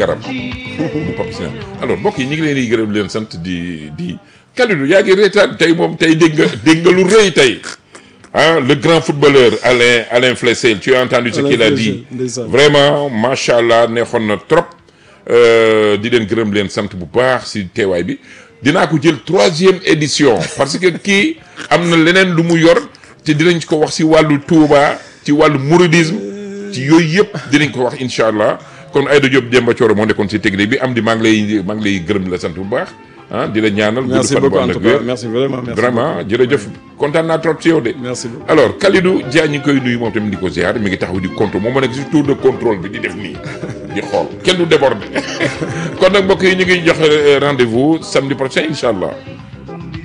garab bu Pape Sina alors mbokk yi ñu ngi leen di gërëm leen sant di di Kalidou yaa ngi reetaan tey moom tey dégg nga dégg nga lu rëy tey ah le grand footballeur Alain Alain Flessel tu as entendu ce Alain qu'il a Flessel, dit ndeysaan. vraiment macha allah neexoon na trop di leen gërëm leen sant bu baax si teewaay bi dinaa ko jël troisième édition parce que kii am na leneen lu mu yor te dinañ ko wax si wàllu Touba ci wàllu mouridisme ci yooyu yëpp dinañ ko wax incha allah kon Aïda Diop Demba Thioro moo nekkoon si technique bi am di maa ngi lay maa ngi lay gërëm la sant bu baax ah di la ñaanal. gudd merci fan bu beaucoup en ànd ak tout cas wér. merci vraiment merci vraiment jërëjëf kontaan naa trop ci yow de. merci beaucoup alors Kalidou Dia ñu ngi koy nuyu moom tamit di ko ziar mi ngi taxaw di contrôle moom moo nekk si tour de contrôle bi di def nii di xool kenn du déborder kon nag mbokk yi ñu ngi joxe rendez-vous samedi prochain incha allah.